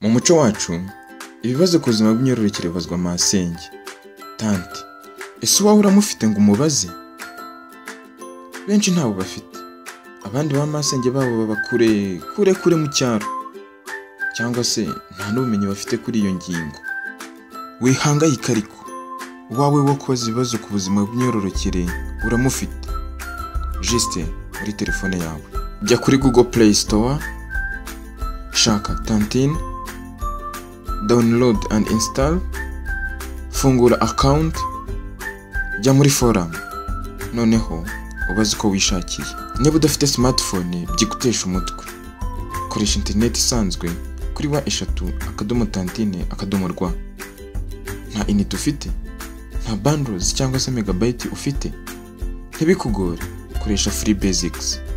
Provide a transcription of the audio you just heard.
Mu muco wacu, ibibazo ku buzima bw'imyororokere bibazwa masenge. Tante, ese uwawe uramufite ngo umubaze? Benshi ntabo bafite. Abandi ba masenge babo baba kure kure kure mu cyaro. Cyangwa se nta n'ubumenyi bafite kuri iyo ngingo. Wihangayike ariko, uwawe wo kubaza ibibazo ku buzima bw'imyororokere uramufite. Juste muri telefone yawe. Jya kuri Google Play Store, shaka Tantine, download and install, fungura account, jya muri forum, noneho ubaze uko wishakiye. Niba udafite smartphone byigutesha umutwe, koresha internet isanzwe kuri wa eshatu akadomo tantine akadomo rwa. Nta inite ufite, nta bundles cyangwa se megabyte ufite, ntibikugore, koresha free basics.